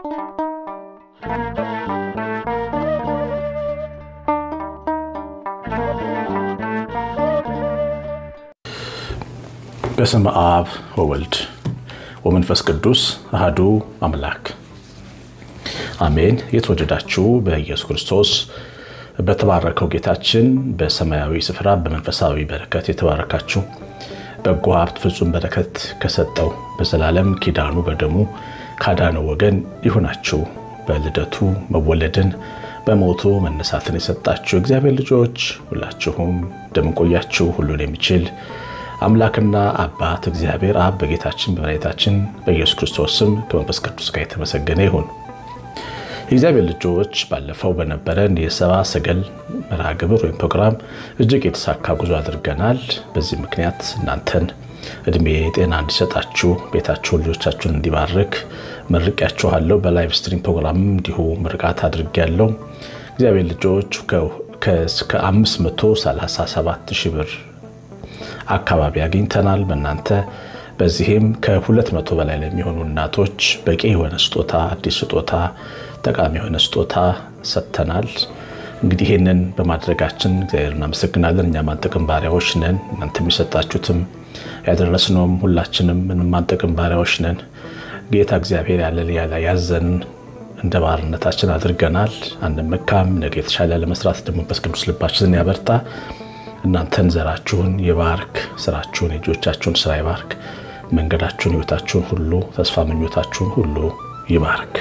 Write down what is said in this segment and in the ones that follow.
በስመ አብ ወወልድ ወመንፈስ ቅዱስ አህዱ አምላክ አሜን። የተወደዳችሁ በኢየሱስ ክርስቶስ በተባረከው ጌታችን በሰማያዊ ስፍራ በመንፈሳዊ በረከት የተባረካችሁ በጎ ሀብት ፍጹም በረከት ከሰጠው በዘላለም ኪዳኑ በደሙ ካዳነው ወገን ይሁናችሁ። በልደቱ መወለድን በሞቱ መነሳትን የሰጣችሁ እግዚአብሔር ልጆች ሁላችሁም እንደምንቆያችሁ ሁሉን የሚችል አምላክና አባት እግዚአብሔር አብ በጌታችን በመድኃኒታችን በኢየሱስ ክርስቶስ ስም ከመንፈስ ቅዱስ ጋር የተመሰገነ ይሁን። የእግዚአብሔር ልጆች ባለፈው በነበረን የሰብአ ሰገል መርሃ ግብር ወይም ፕሮግራም እጅግ የተሳካ ጉዞ አድርገናል። በዚህ ምክንያት እናንተን እድሜ ጤና እንዲሰጣችሁ ቤታችሁን ልጆቻችሁን እንዲባርክ መርቂያችኋለሁ። በላይቭ ስትሪም ፕሮግራምም እንዲሁ ምርቃት አድርጌያለሁ። እግዚአብሔር ልጆች ከ537 ሺህ ብር አካባቢ አግኝተናል በእናንተ በዚህም ከሁለት መቶ በላይ ለሚሆኑ እናቶች በቂ የሆነ ስጦታ አዲስ ስጦታ ጠቃሚ የሆነ ስጦታ ሰጥተናል። እንግዲህ ይህንን በማድረጋችን እግዚአብሔር እናመሰግናለን። እኛ ማንጠቅም ባሪያዎች ነን። እናንተ የሚሰጣችሁትም ያደረስነውም ሁላችንም ማንጠቅም ባሪያዎች ነን። ጌታ እግዚአብሔር ያለ ያለ ያዘንን እንደ ባርነታችን አድርገናል። አንመካም። ነገ የተሻለ ለመስራት ደግሞ መንፈስ ቅዱስ ልባችንን ያበርታ። እናንተን ዘራችሁን ይባርክ። ስራችሁን የእጆቻችሁን ስራ ይባርክ። መንገዳችሁን፣ ህይወታችሁን ሁሉ ተስፋ ምኞታችሁን ሁሉ ይባርክ።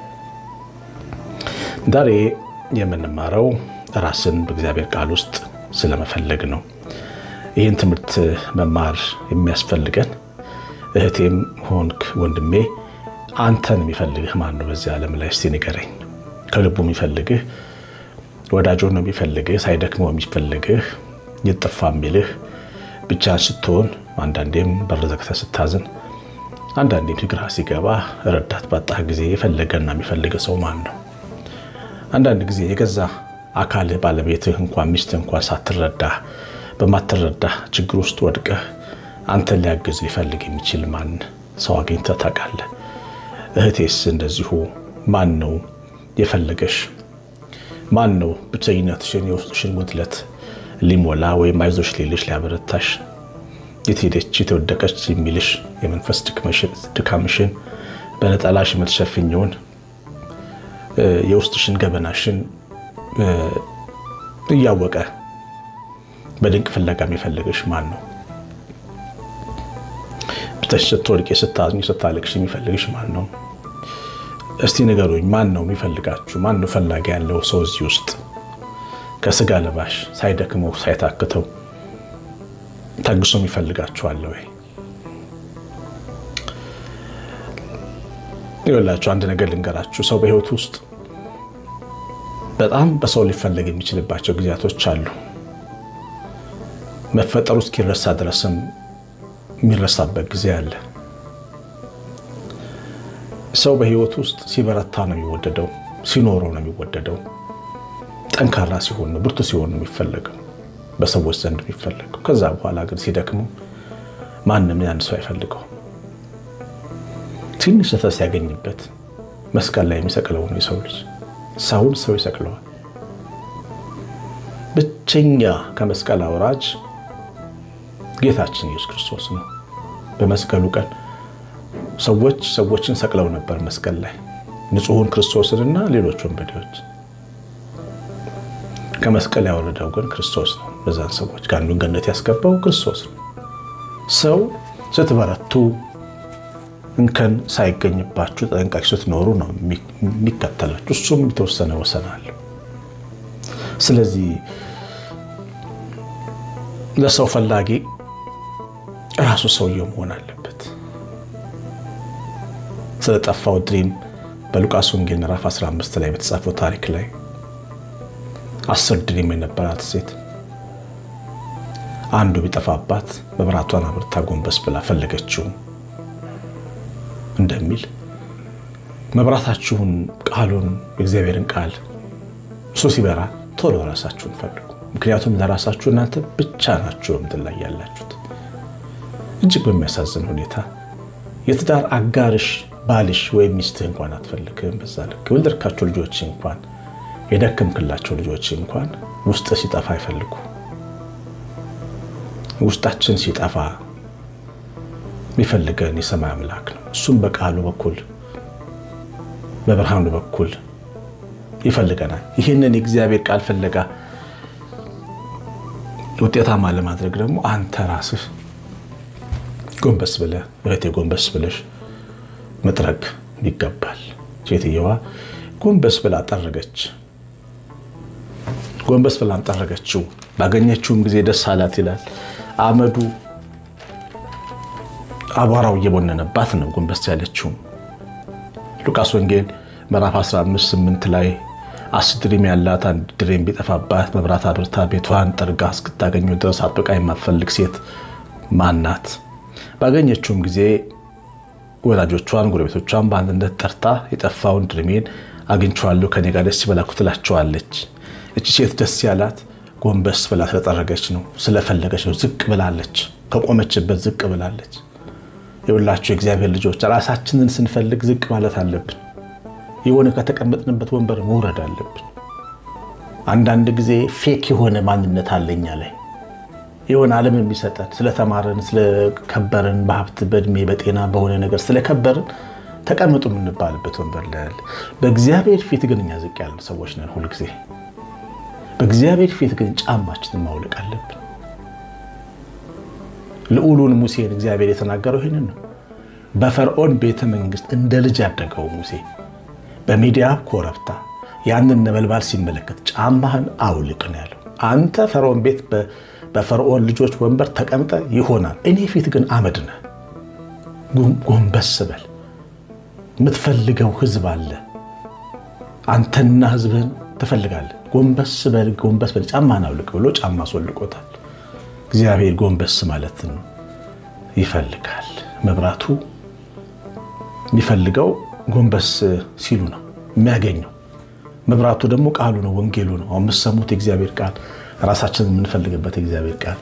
ዛሬ የምንማረው ራስን በእግዚአብሔር ቃል ውስጥ ስለመፈለግ ነው። ይህን ትምህርት መማር የሚያስፈልገን እህቴም ሆንክ ወንድሜ አንተን የሚፈልግህ ማን ነው? በዚህ ዓለም ላይ እስቲ ንገረኝ። ከልቡ የሚፈልግህ ወዳጆ ነው የሚፈልግህ፣ ሳይደክመው የሚፈልግህ ይጠፋ የሚልህ ብቻ ስትሆን፣ አንዳንዴም በር ዘግተህ ስታዝን፣ አንዳንዴም ግራ ሲገባ ረዳት ባጣህ ጊዜ የፈለገና የሚፈልገ ሰው ማን ነው? አንዳንድ ጊዜ የገዛ አካልህ ባለቤትህ እንኳን ሚስትህ እንኳን ሳትረዳ በማትረዳ ችግር ውስጥ ወድቀህ አንተን ሊያግዝ ሊፈልግ የሚችል ማን ሰው አግኝተህ ታውቃለህ? እህቴስ እንደዚሁ ማን ነው የፈለገሽ? ማን ነው ብቸኝነትሽን የውስጥሽን ጉድለት ሊሞላ ወይም አይዞሽ ሊልሽ ሊያበረታሽ የት ሄደች የተወደቀች የሚልሽ የመንፈስ ድካምሽን በነጠላሽ የምትሸፍኘውን የውስጥሽን ገበናሽን እያወቀ በድንቅ ፍለጋ የሚፈልግሽ ማን ነው? ብተሽ ስትወድቂ ስታዝኝ ስታለቅሽ የሚፈልግሽ ማን ነው? እስቲ ንገሩኝ። ማን ነው የሚፈልጋችሁ? ማን ነው ፈላጊ ያለው ሰው እዚህ ውስጥ ከስጋ ለባሽ ሳይደክመው ሳይታክተው ታግሶ የሚፈልጋችኋል ወይ? ይኸውላችሁ አንድ ነገር ልንገራችሁ። ሰው በህይወት ውስጥ በጣም በሰው ሊፈለግ የሚችልባቸው ጊዜያቶች አሉ። መፈጠሩ እስኪረሳ ድረስም የሚረሳበት ጊዜ አለ። ሰው በህይወት ውስጥ ሲበረታ ነው የሚወደደው፣ ሲኖረው ነው የሚወደደው። ጠንካራ ሲሆን ነው ብርቱ ሲሆን ነው የሚፈለገው በሰዎች ዘንድ የሚፈለገው። ከዛ በኋላ ግን ሲደክመው ማንም ያን ሰው አይፈልገው። ትንሽ ስህተት ሲያገኝበት መስቀል ላይ የሚሰቅለው ነው የሰው ልጅ። ሰውን ሰው ይሰቅለዋል። ብቸኛ ከመስቀል አውራጅ ጌታችን ኢየሱስ ክርስቶስ ነው። በመስቀሉ ቀን ሰዎች ሰዎችን ሰቅለው ነበር መስቀል ላይ ንጹሑን ክርስቶስንና ሌሎች ወንበዴዎች ከመስቀል ያወረደው ግን ክርስቶስ ነው። በዛን ሰዎች ከአንዱን ገነት ያስገባው ክርስቶስ ነው። ሰው ስትበረቱ እንከን ሳይገኝባችሁ ጠንቃቂ ስትኖሩ ነው የሚከተላችሁ። እሱም የተወሰነ ወሰን አለው። ስለዚህ ለሰው ፈላጊ ራሱ ሰውየው መሆን አለበት። ስለጠፋው ድሪም በሉቃስ ወንጌል ምዕራፍ 15 ላይ በተጻፈው ታሪክ ላይ አስር ድሪም የነበራት ሴት አንዱ ቢጠፋባት መብራቷን አብርታ ጎንበስ ብላ ፈለገችው እንደሚል መብራታችሁን፣ ቃሉን፣ የእግዚአብሔርን ቃል እሱ ሲበራ ቶሎ ራሳችሁን ፈልጉ። ምክንያቱም ለራሳችሁ እናንተ ብቻ ናችሁ በምድር ላይ ያላችሁት። እጅግ በሚያሳዝን ሁኔታ የትዳር አጋርሽ ባልሽ ወይም ሚስትህ እንኳን አትፈልግም። በዛ ልክ የወለድካቸው ልጆች እንኳን የደከምክላቸው ልጆች እንኳን ውስጥ ሲጠፋ አይፈልጉ። ውስጣችን ሲጠፋ የሚፈልገን የሰማይ አምላክ ነው። እሱም በቃሉ በኩል በብርሃኑ በኩል ይፈልገናል። ይህንን የእግዚአብሔር ቃል ፍለጋ ውጤታማ ለማድረግ ደግሞ አንተ ራስህ ጎንበስ ብለህ እህቴ ጎንበስ ብለሽ መጥረግ ይገባል። ሴትየዋ ጎንበስ ብላ ጠረገች። ጎንበስ ብላ ጠረገችው። ባገኘችውም ጊዜ ደስ አላት ይላል። አመዱ አቧራው እየቦነነባት ነው ጎንበስ ያለችው። ሉቃስ ወንጌል ምዕራፍ 15 8 ላይ አስር ድሪም ያላት አንድ ድሪም ቢጠፋባት መብራት አብርታ ቤቷን ጠርጋ እስክታገኙ ድረስ አጥብቃ የማትፈልግ ሴት ማናት? ባገኘችውም ጊዜ ወላጆቿን፣ ጎረቤቶቿን በአንድነት ጠርታ የጠፋውን ድሪሜን አግኝቼዋለሁ ከኔ ጋር ደስ ይበላችሁ ትላቸዋለች። እቺ ሴት ደስ ያላት ጎንበስ ብላ ስለጠረገች ነው፣ ስለፈለገች ነው። ዝቅ ብላለች፣ ከቆመችበት ዝቅ ብላለች። የሁላችሁ የእግዚአብሔር ልጆች ራሳችንን ስንፈልግ ዝቅ ማለት አለብን። የሆነ ከተቀመጥንበት ወንበር መውረድ አለብን። አንዳንድ ጊዜ ፌክ የሆነ ማንነት አለኛ ላይ የሆነ ዓለም የሚሰጠን ስለተማረን ስለከበርን፣ በሀብት በእድሜ በጤና በሆነ ነገር ስለከበርን ተቀምጡ የምንባልበት ወንበር ላይ ያለ። በእግዚአብሔር ፊት ግን እኛ ዝቅ ያለን ሰዎች ነን። ሁልጊዜ በእግዚአብሔር ፊት ግን ጫማችንን ማውለቅ አለብን። ልዑሉን ሙሴን እግዚአብሔር የተናገረው ይህንን ነው። በፈርዖን ቤተ መንግስት እንደ ልጅ ያደገው ሙሴ በሚዲያም ኮረብታ ያንን ነበልባል ሲመለከት ጫማህን አውልቅ ነው ያለው። አንተ ፈርዖን ቤት በፈርዖን ልጆች ወንበር ተቀምጠ ይሆናል፣ እኔ ፊት ግን አመድ ነህ። ጎንበስ በል። የምትፈልገው ህዝብ አለ። አንተና ህዝብህን ትፈልጋለህ። ጎንበስ በል፣ ጎንበስ በል፣ ጫማህን አውልቅ ብሎ ጫማ አስወልቆታል። እግዚአብሔር ጎንበስ ማለትን ይፈልጋል። መብራቱ የሚፈልገው ጎንበስ ሲሉ ነው የሚያገኘው። መብራቱ ደግሞ ቃሉ ነው፣ ወንጌሉ ነው። አሁን የምትሰሙት የእግዚአብሔር ቃል ራሳችንን የምንፈልግበት የእግዚአብሔር ቃል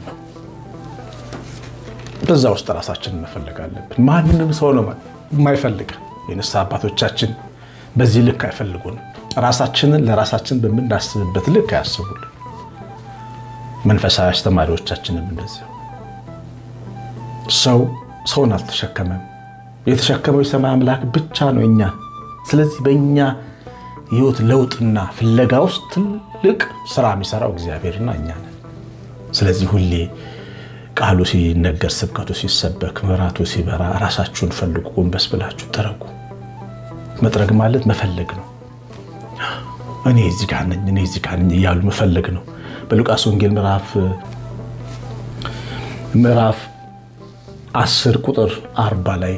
በዛ ውስጥ ራሳችንን መፈለግ አለብን። ማንንም ሰው ነው የማይፈልገን። የንስሐ አባቶቻችን በዚህ ልክ አይፈልጉንም። ራሳችንን ለራሳችን በምናስብበት ልክ አያስቡልን። መንፈሳዊ አስተማሪዎቻችንም እንደዚህ ሰው ሰውን አልተሸከመም። የተሸከመው የሰማይ አምላክ ብቻ ነው እኛን። ስለዚህ በእኛ የህይወት ለውጥና ፍለጋ ውስጥ ትልቅ ስራ የሚሰራው እግዚአብሔርና እኛ ነን። ስለዚህ ሁሌ ቃሉ ሲነገር፣ ስብከቱ ሲሰበክ፣ መብራቱ ሲበራ ራሳችሁን ፈልጉ፣ ጎንበስ ብላችሁ ጥረጉ። መጥረግ ማለት መፈለግ ነው። እኔ እዚህ ጋር ነኝ፣ እኔ እዚህ ጋር ነኝ እያሉ መፈለግ ነው። በሉቃስ ወንጌል ምዕራፍ ምዕራፍ አስር ቁጥር አርባ ላይ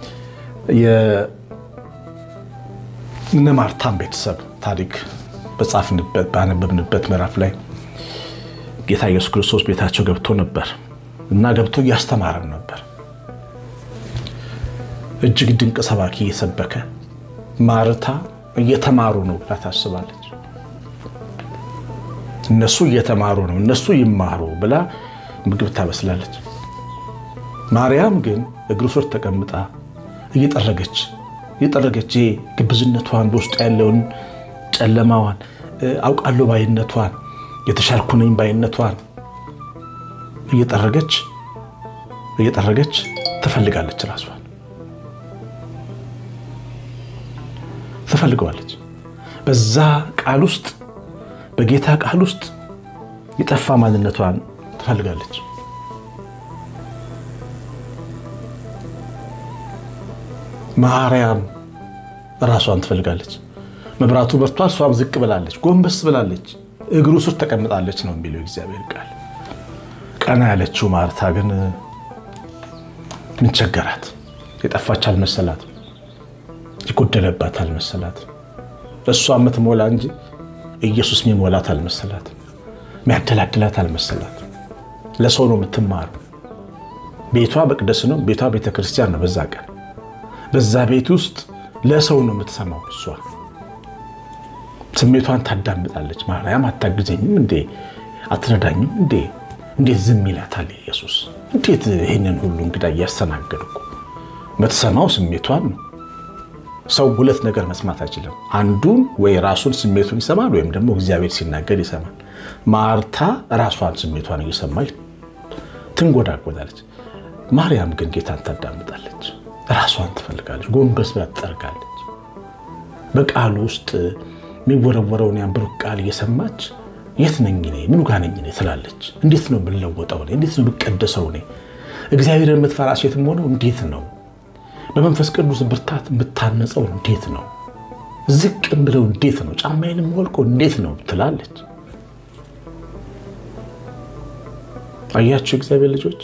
የእነ ማርታን ቤተሰብ ታሪክ በጻፍንበት ባነበብንበት ምዕራፍ ላይ ጌታ ኢየሱስ ክርስቶስ ቤታቸው ገብቶ ነበር እና ገብቶ እያስተማረን ነበር። እጅግ ድንቅ ሰባኪ እየሰበከ ማርታ እየተማሩ ነው ብላ ታስባለች። እነሱ እየተማሩ ነው፣ እነሱ ይማሩ ብላ ምግብ ታበስላለች። ማርያም ግን እግሩ ስር ተቀምጣ እየጠረገች እየጠረገች ግብዝነቷን በውስጡ ያለውን ጨለማዋን አውቃለሁ ባይነቷን የተሻልኩ ነኝ ባይነቷን እየጠረገች እየጠረገች ትፈልጋለች። ራሷን ትፈልገዋለች። በዛ ቃል ውስጥ በጌታ ቃል ውስጥ የጠፋ ማንነቷን ትፈልጋለች። ማርያም ራሷን ትፈልጋለች። መብራቱ በርቷል፣ እሷም ዝቅ ብላለች፣ ጎንበስ ብላለች፣ እግሩ ስር ተቀምጣለች ነው የሚለው እግዚአብሔር ቃል። ቀና ያለችው ማርታ ግን ምን ቸገራት? የጠፋች አልመሰላት፣ የጎደለባት አልመሰላት። እሷ የምትሞላ እንጂ ኢየሱስ የሚሞላት አልመሰላት፣ የሚያደላድላት አልመሰላት። ለሰው ነው የምትማሩ። ቤቷ መቅደስ ነው፣ ቤቷ ቤተክርስቲያን ነው። በዛ ቀን በዛ ቤት ውስጥ ለሰው ነው የምትሰማው። እሷ ስሜቷን ታዳምጣለች። ማርያም አታግዘኝም እንዴ? አትረዳኝም እንዴ? እንዴት ዝም ይላታል ኢየሱስ? እንዴት ይህንን ሁሉ እንግዳ እያስተናገድኩ? የምትሰማው ስሜቷን ነው። ሰው ሁለት ነገር መስማት አይችልም። አንዱን ወይ ራሱን ስሜቱን ይሰማል ወይም ደግሞ እግዚአብሔር ሲናገር ይሰማል። ማርታ ራሷን ስሜቷን እየሰማች ትንጎዳጎዳለች። ማርያም ግን ጌታን ታዳምጣለች። ራሷን ትፈልጋለች። ጎንበስ ብላ ትጠርጋለች። በቃሉ ውስጥ የሚወረወረውን ያን ብሩክ ቃል እየሰማች የት ነኝ እኔ ምኑ ጋ ነኝ እኔ ትላለች። እንዴት ነው የምለወጠው እኔ? እንዴት ነው የምቀደሰው እኔ? እግዚአብሔርን የምትፈራ ሴትም ሆነው እንዴት ነው በመንፈስ ቅዱስ ብርታት የምታነጸው እንዴት ነው? ዝቅ ብለው እንዴት ነው? ጫማዬንም ወልቆ እንዴት ነው ትላለች። አያችሁ እግዚአብሔር ልጆች፣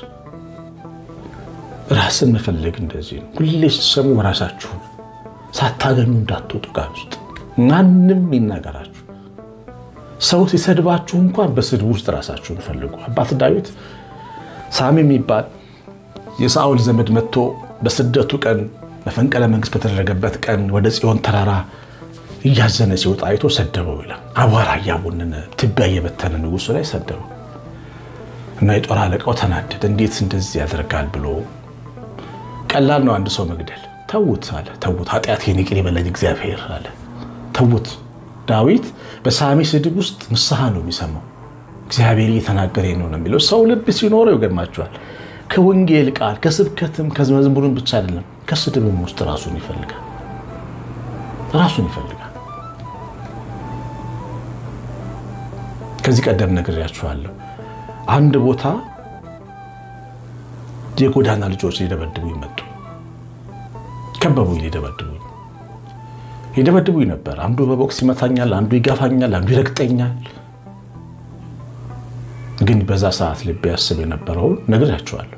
ራስን መፈለግ እንደዚህ ነው። ሁሌ ስትሰሙ ራሳችሁን ሳታገኙ እንዳትወጡ ቃል ውስጥ ማንም ይናገራችሁ። ሰው ሲሰድባችሁ እንኳን በስድብ ውስጥ ራሳችሁን ፈልጉ። አባት ዳዊት ሳሚ የሚባል የሳኦል ዘመድ መጥቶ በስደቱ ቀን መፈንቅለ መንግስት በተደረገበት ቀን ወደ ጽዮን ተራራ እያዘነ ሲወጣ አይቶ ሰደበው ይላል። አቧራ እያቦነነ ትቢያ እየበተነ ንጉሱ ላይ ሰደበው እና የጦር አለቃው ተናደደ። እንዴት እንደዚህ ያደርጋል ብሎ ቀላል ነው አንድ ሰው መግደል። ተዉት አለ። ተዉት፣ ኃጢአቴን ይቅር ይበለኝ እግዚአብሔር አለ። ተዉት። ዳዊት በሳሚ ስድብ ውስጥ ንስሐ ነው የሚሰማው። እግዚአብሔር እየተናገረ ነው ነው የሚለው። ሰው ልብ ሲኖረው ይገርማቸዋል። ከወንጌል ቃል ከስብከትም ከመዝሙርም ብቻ አይደለም ከስድብም ውስጥ ራሱን ይፈልጋል። ራሱን ይፈልጋል። ከዚህ ቀደም ነግሬያችኋለሁ። አንድ ቦታ የጎዳና ልጆች ሊደበድቡኝ መጡ። ከበቡኝ፣ ሊደበድቡኝ ሊደበድቡኝ ነበር። አንዱ በቦክስ ይመታኛል፣ አንዱ ይጋፋኛል፣ አንዱ ይረግጠኛል። ግን በዛ ሰዓት ልቤ ያስብ የነበረውን ነግሬያችኋለሁ።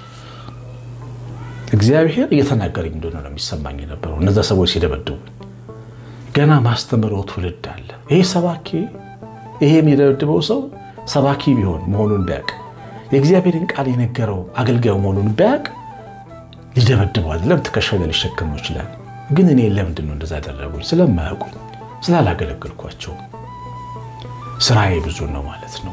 እግዚአብሔር እየተናገረኝ እንደሆነ ነው የሚሰማኝ የነበረው። እነዛ ሰዎች ሲደበድቡ ገና ማስተምረው ትውልድ አለ። ይሄ ሰባኪ ይሄ የሚደበድበው ሰው ሰባኪ ቢሆን መሆኑን ቢያውቅ የእግዚአብሔርን ቃል የነገረው አገልጋዩ መሆኑን ቢያውቅ ሊደበድበው አይደለም ትከሻው ላይ ሊሸከመው ይችላል። ግን እኔ ለምንድን ነው እንደዛ ያደረጉኝ? ስለማያውቁኝ፣ ስላላገለገልኳቸው። ስራዬ ብዙ ነው ማለት ነው።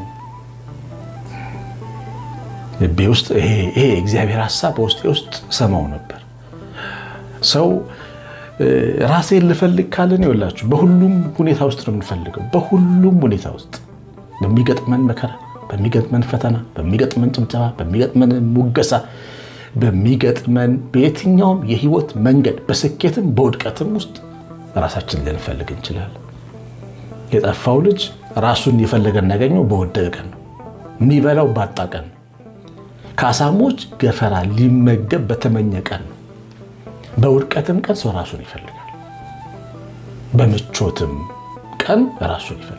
ልቤ ውስጥ ይሄ እግዚአብሔር ሀሳብ በውስጤ ውስጥ ሰማው ነበር። ሰው ራሴን ልፈልግ ካለን ይወላችሁ በሁሉም ሁኔታ ውስጥ ነው የምንፈልገው። በሁሉም ሁኔታ ውስጥ በሚገጥመን መከራ፣ በሚገጥመን ፈተና፣ በሚገጥመን ጭብጨባ፣ በሚገጥመን ሙገሳ፣ በሚገጥመን በየትኛውም የህይወት መንገድ በስኬትም በውድቀትም ውስጥ ራሳችን ልንፈልግ እንችላለን። የጠፋው ልጅ ራሱን የፈለገ እናገኘው በወደቀ ቀን ነው። የሚበላው ባጣ ቀን ነው። ከአሳሞች ገፈራ ሊመገብ በተመኘ ቀን ነው። በውድቀትም ቀን ሰው ራሱን ይፈልጋል። በምቾትም ቀን ራሱን ይፈልጋል።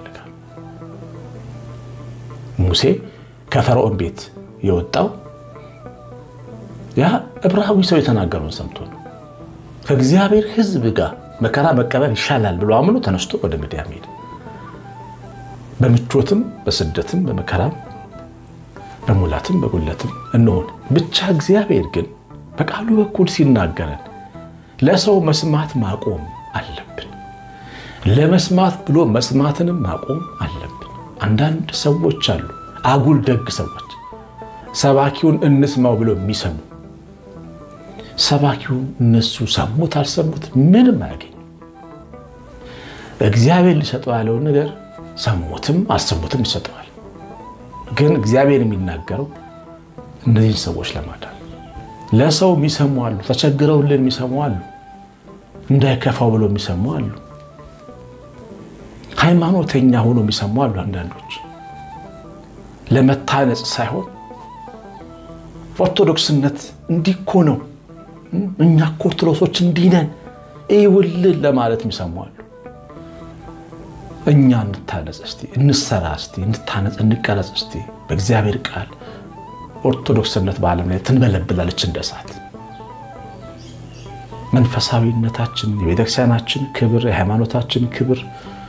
ሙሴ ከፈርዖን ቤት የወጣው ያ ዕብራዊ ሰው የተናገረውን ሰምቶ ነው። ከእግዚአብሔር ሕዝብ ጋር መከራ መቀበል ይሻላል ብሎ አምኖ ተነስቶ ወደ ምድያም ሄደ። በምቾትም በስደትም በመከራም በሙላትም በጉለትም እንሆን ብቻ እግዚአብሔር ግን በቃሉ በኩል ሲናገረን ለሰው መስማት ማቆም አለብን። ለመስማት ብሎ መስማትንም ማቆም አለብን። አንዳንድ ሰዎች አሉ፣ አጉል ደግ ሰዎች ሰባኪውን እንስማው ብሎ የሚሰሙ ሰባኪው እነሱ ሰሙት አልሰሙት ምንም አያገኙ። እግዚአብሔር ሊሰጠው ያለውን ነገር ሰሙትም አልሰሙትም ይሰጠዋል። ግን እግዚአብሔር የሚናገረው እነዚህን ሰዎች ለማዳን ለሰው የሚሰሙ አሉ፣ ተቸግረውልን የሚሰሙ አሉ፣ እንዳይከፋው ብሎ የሚሰሙ አሉ፣ ሃይማኖተኛ ሆኖ የሚሰሙ አሉ። አንዳንዶች ለመታነጽ ሳይሆን ኦርቶዶክስነት እንዲህ እኮ ነው፣ እኛ እኮ ኦርቶዶክሶች እንዲህ ነን ይውልን ለማለት የሚሰሙ አሉ። እኛ እንታነጽ እስቲ፣ እንሰራ እስቲ፣ እንታነጽ፣ እንቀረጽ እስቲ በእግዚአብሔር ቃል ኦርቶዶክስነት በዓለም ላይ ትንበለብላለች እንደ እሳት። መንፈሳዊነታችን፣ የቤተክርስቲያናችን ክብር፣ የሃይማኖታችን ክብር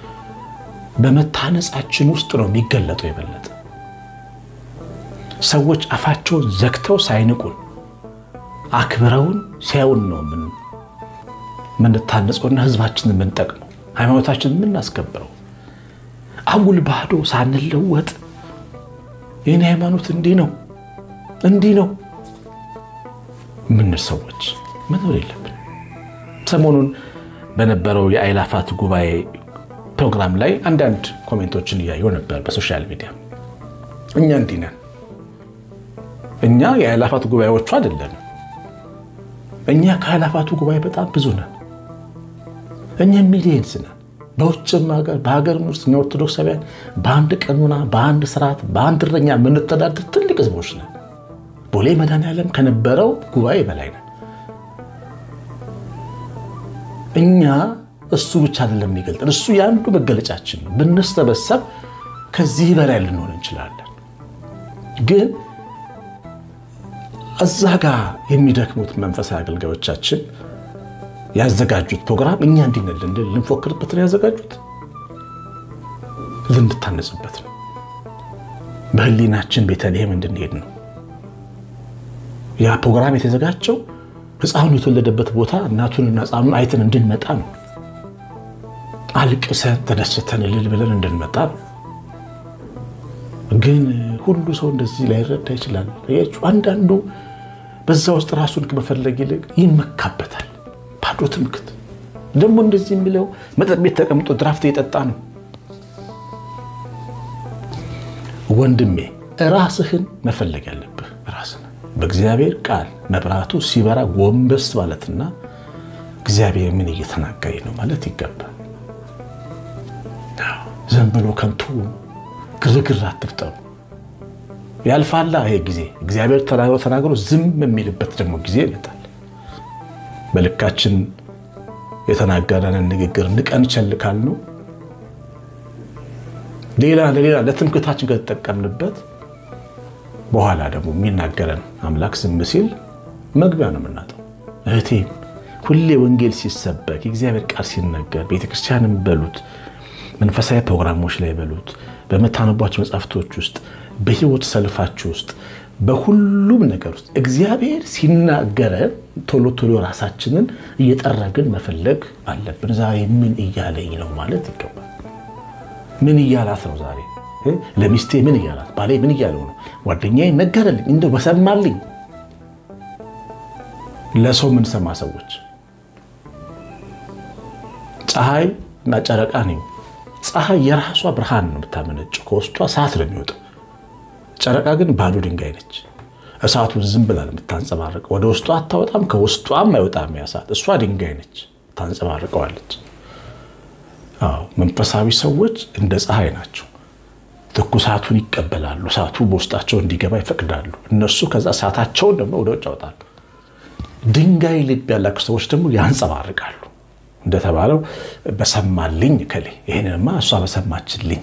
በመታነጻችን ውስጥ ነው የሚገለጠው። የበለጠ ሰዎች አፋቸውን ዘግተው ሳይንቁን አክብረውን ሲያዩን ነው የምንታነጸውና ህዝባችንን የምንጠቅመው ሃይማኖታችንን የምናስከብረው። አጉል ባዶ ሳንለወጥ የኔ ሃይማኖት እንዲህ ነው እንዲህ ነው ምንል ሰዎች መኖር የለብን። ሰሞኑን በነበረው የአእላፋት ጉባኤ ፕሮግራም ላይ አንዳንድ ኮሜንቶችን እያየሁ ነበር በሶሻል ሚዲያ። እኛ እንዲህ ነን። እኛ የአእላፋት ጉባኤዎቹ አይደለንም። እኛ ከአእላፋቱ ጉባኤ በጣም ብዙ ነን። እኛ ሚሊየንስ ነን። በውጭም ሀገር በሀገርም ውስጥ እኛ ኦርቶዶክሳውያን በአንድ ቀኑና በአንድ ስርዓት በአንድ እረኛ የምንተዳደር ትልቅ ህዝቦች ነን። ቦሌ መድኃኔዓለም ከነበረው ጉባኤ በላይ ነን። እኛ እሱ ብቻ አይደለም የሚገልጠን፣ እሱ የአንዱ መገለጫችን ነው። ብንሰበሰብ ከዚህ በላይ ልንሆን እንችላለን። ግን እዛ ጋር የሚደክሙት መንፈሳዊ አገልጋዮቻችን ያዘጋጁት ፕሮግራም እኛ እንዲነልን ልንፎክርበት ነው ያዘጋጁት፣ ልንታነጽበት ነው። በህሊናችን ቤተልሔም እንድንሄድ ነው። ያ ፕሮግራም የተዘጋጀው ህፃኑ የተወለደበት ቦታ እናቱንና ህፃኑን አይተን እንድንመጣ ነው። አልቅሰን ተደስተን እልል ብለን እንድንመጣ ነው። ግን ሁሉ ሰው እንደዚህ ላይረዳ ይችላል። አንዳንዱ በዛ ውስጥ ራሱን ከመፈለግ ይልቅ ይመካበታል። ባዶ ትምክት። ደግሞ እንደዚህ የሚለው መጠጥ ቤት ተቀምጦ ድራፍት እየጠጣ ነው። ወንድሜ ራስህን መፈለግ ያለብህ ራስህ በእግዚአብሔር ቃል መብራቱ ሲበራ ጎንበስ ማለትና እግዚአብሔር ምን እየተናገረኝ ነው ማለት ይገባል። ዝም ብሎ ከንቱ ግርግር አትፍጠሩ። ያልፋላ ይሄ ጊዜ እግዚአብሔር ተናግሮ ተናግሮ ዝም የሚልበት ደግሞ ጊዜ ይመጣል። በልካችን የተናገረንን ንግግር ንቀን ቸል ካልነው ሌላ ለሌላ ለትምክታችን ከተጠቀምንበት በኋላ ደግሞ የሚናገረን አምላክ ዝም ሲል መግቢያ ነው የምናጠው። እህቴም ሁሌ ወንጌል ሲሰበክ የእግዚአብሔር ቃል ሲነገር ቤተክርስቲያንም በሉት መንፈሳዊ ፕሮግራሞች ላይ በሉት በምታነቧቸው መጽሐፍቶች ውስጥ በህይወት ሰልፋችሁ ውስጥ በሁሉም ነገር ውስጥ እግዚአብሔር ሲናገረን ቶሎ ቶሎ ራሳችንን እየጠረግን መፈለግ አለብን። ዛሬ ምን እያለኝ ነው ማለት ይገባል። ምን እያላት ነው ዛሬ ለሚስቴ ምን እያላት፣ ባሌ ምን እያለው ነው፣ ጓደኛዬ ነገረልኝ፣ እንደው በሰማልኝ። ለሰው የምንሰማ ሰዎች ፀሐይ እና ጨረቃ ነኝ። ፀሐይ የራሷ ብርሃን ነው የምታመነጨው፣ ከውስጧ እሳት ነው የሚወጣው። ጨረቃ ግን ባዶ ድንጋይ ነች። እሳቱን ዝም ብላ የምታንጸባርቀው ወደ ውስጧ አታወጣም፣ ከውስጧም አይወጣም ያ እሳት። እሷ ድንጋይ ነች፣ ታንጸባርቀዋለች። አዎ መንፈሳዊ ሰዎች እንደ ፀሐይ ናቸው። ትኩሳቱን ይቀበላሉ። እሳቱ በውስጣቸው እንዲገባ ይፈቅዳሉ። እነሱ ከዛ እሳታቸውን ደግሞ ወደ ውጭ ያወጣሉ። ድንጋይ ልብ ያላቸው ሰዎች ደግሞ ያንጸባርቃሉ። እንደተባለው በሰማልኝ ከሌ ይህንንማ እሷ በሰማችልኝ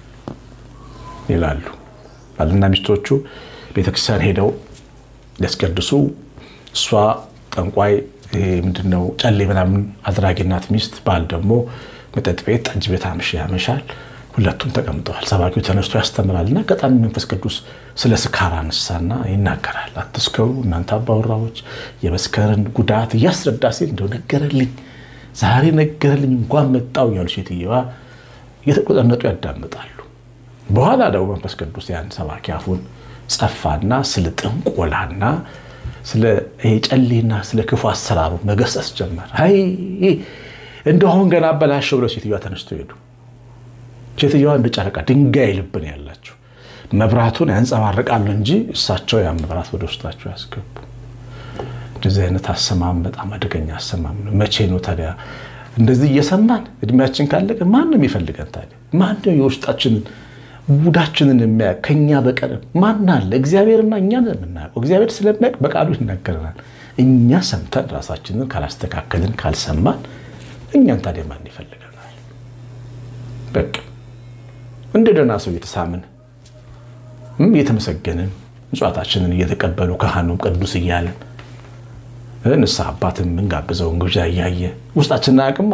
ይላሉ። ባልና ሚስቶቹ ቤተክርስቲያን ሄደው ሊያስቀድሱ እሷ ጠንቋይ ምንድነው ጨሌ ምናምን አድራጊ ናት ሚስት፣ ባል ደግሞ መጠጥ ቤት ጠጅ ቤት አምሽ ያመሻል። ሁለቱም ተቀምጠዋል። ሰባኪው ተነስቶ ያስተምራል እና አጋጣሚ መንፈስ ቅዱስ ስለ ስካር አነሳና ይናገራል። አትስከሩ እናንተ አባወራዎች፣ የመስከርን ጉዳት እያስረዳ ሲል እንደው ነገረልኝ፣ ዛሬ ነገረልኝ እንኳን መጣው እያሉ ሴትየዋ እየተቆጠነጡ ያዳምጣሉ። በኋላ ደግሞ መንፈስ ቅዱስ ያን ሰባኪ አፉን ጸፋና ስለ ጥንቆላና ስለ ጨሌና ስለ ክፉ አሰራሩ መገሰጽ ጀመር። አይ እንደው አሁን ገና አበላሸው ብለው ሴትዮዋ ተነስቶ ሄዱ። ሴትዮዋ እንደ ጨረቃ ድንጋይ ልብን ያላቸው መብራቱን ያንጸባርቃሉ እንጂ እሳቸው ያን መብራት ወደ ውስጣቸው ያስገቡ። እንደዚህ አይነት አሰማም በጣም አደገኛ አሰማም ነው። መቼ ነው ታዲያ እንደዚህ እየሰማን እድሜያችን ካለቀ ማን ነው የሚፈልገን ታዲያ? ማን ነው የውስጣችንን ጉዳችንን የሚያ ከኛ በቀር ማን አለ? እግዚአብሔርና እኛ የምናውቀው እግዚአብሔር ስለሚያውቅ በቃሉ ይናገረናል። እኛ ሰምተን ራሳችንን ካላስተካከልን ካልሰማን እኛን ታዲያ ማን ይፈልገናል? በቃ እንደ ደህና ሰው እየተሳምን እየተመሰገንን ምጽዋታችንን እየተቀበሉ ካህኑም ቅዱስ እያለን ንስሐ አባትን የምንጋብዘውን ግብዣ እያየ ውስጣችንን አያውቅማ።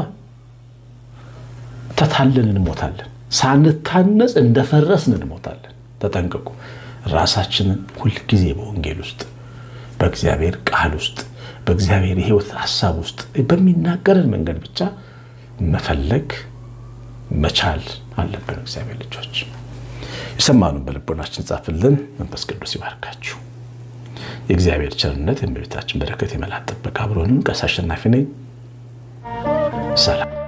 ተታለን እንሞታለን። ሳንታነጽ እንደፈረስን እንሞታለን። ተጠንቀቁ። ራሳችንን ሁልጊዜ በወንጌል ውስጥ በእግዚአብሔር ቃል ውስጥ በእግዚአብሔር የሕይወት ሀሳብ ውስጥ በሚናገረን መንገድ ብቻ መፈለግ መቻል አለብን። እግዚአብሔር ልጆች የሰማኑን በልቦናችን ጻፍልን። መንፈስ ቅዱስ ይባርካችሁ። የእግዚአብሔር ቸርነት፣ የእመቤታችን በረከት፣ የመላእክት ጥበቃ አብሮንም ቀሲስ አሸናፊ ነኝ። ሰላም